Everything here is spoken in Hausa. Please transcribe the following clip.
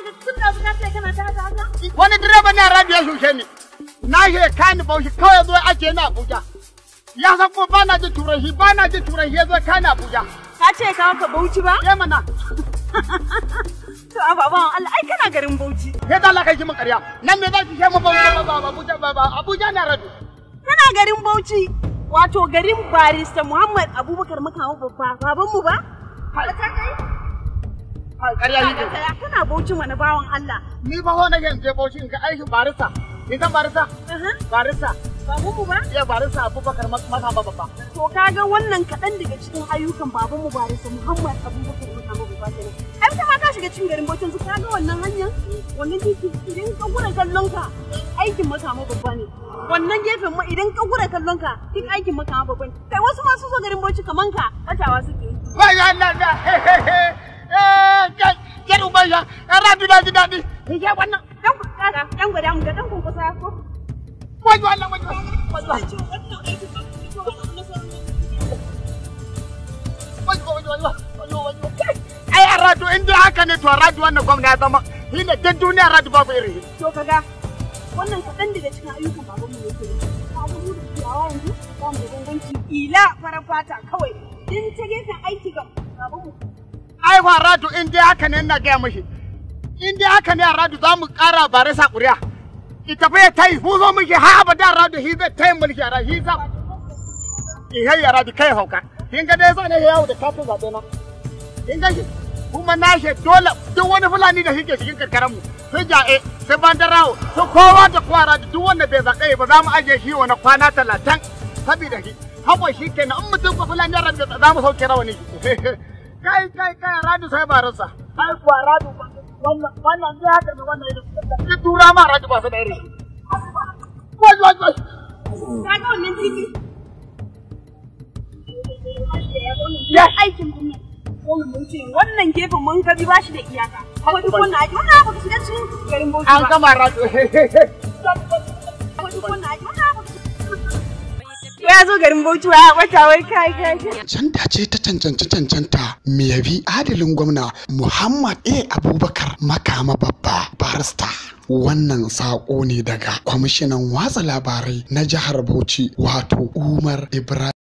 tun da ka ce kana ta haka haka. Wani direba ne radio ya shushe ni. Na shi kani bauchi kawai zo ake na Abuja. Ya san kuma ba na jin turanci ba na jin turanci ya zo kani Abuja. Ka ce ka ka Bauchi ba? Ya mana. To a baban Allah ai kana garin Bauchi. Ya da Allah kai ki mun ƙarya. Nan me za ki kai mu Bauchi ba ba Abuja ba ba Abuja na radio. Kana garin Bauchi. Wato garin barista Muhammad Abubakar Makawo babba babanmu ba? Hai. Ka kai? Hai ƙarya Ka yake. tsaya kana Bauchi mana bawan Allah. Ni ba ho na ke je Bauchi in ga aikin barista. Ni san barista? Aha. Barista. Babanmu ba? Ya barista Abubakar Makama babba. To kaga wannan kaɗan daga cikin ayyukan babanmu barista Muhammad Abubakar Makawo babba kenan. Ai ta ma ka shiga cikin garin Bauchi yanzu kaga wannan hanyar wannan titi idan ka gura kallon ka aikin makama babba ne. Wannan gefen ma idan ka gura kallon ka duk aikin makama babba ne. Kai wasu ma su zo garin Bauchi kaman ka batawa suke yi. Wai ya Allah da. Eh, ke uban ya. Radio da ji daɗi. Ni ke wannan. Dan ku kaga dan gwada mu ga dan kun kusa ko. Wai Allah wai wai. Ai a radio in dai haka ne to a radio wannan gwamna ya zama shi ne duk duniya radio babu irin shi. To kaga wannan kaɗan daga cikin ayyukan babanmu yake yi. Ka ga mu da ciyawa yanzu ba mu da bambanci ila farar fata kawai. Din ta gefen aiki ga babanmu. Ai fa radio in dai haka ne ina gaya mashi. In dai haka ne a radio za mu ƙara bare sa ƙuri'a. Ita fa ya tayi mu zo muke ha abada radio shi zai tayi mulki a radio shi sa. Ihai ya radio kai hauka. Kin ga dai zane yawo da kafin zaɓe na. Kin ga shi kuma na shi dole duk wani fulani da shike cikin karkaran mu. Sai ja'e sai bandarawo sai kowa da kowa radio duk wanda bai zaɓe ba za mu ajiye shi wani kwana talatin. Sabida shi. Hawa shi kenan in mutum ba fulani ya radio za mu sauke rawani. kai kai kai radu sai baransa ai kuwa radu wannan wannan ne haka ne wannan irin ne tura ma radu ba su da irin wai wai wai Kaga wannan titi. Ya. aikin gwamnati. Gwamnati mun ce wannan gefen mun kabi ba shi da iyaka. Kuma duk wannan aiki wannan ba ka shiga cikin garin Bauchi an ba. gama radu Kuma duk wannan aiki wannan ba ka Ya zo garin Bauchi wa ya bata wai kai kai. kai. Canta ce ta cancanci cancanta me yabi adalin gwamna Muhammad A. Abubakar makama babba barista. Wannan saƙo ne daga kwamishinan watsa labarai na jihar Bauchi wato Umar Ibrahim.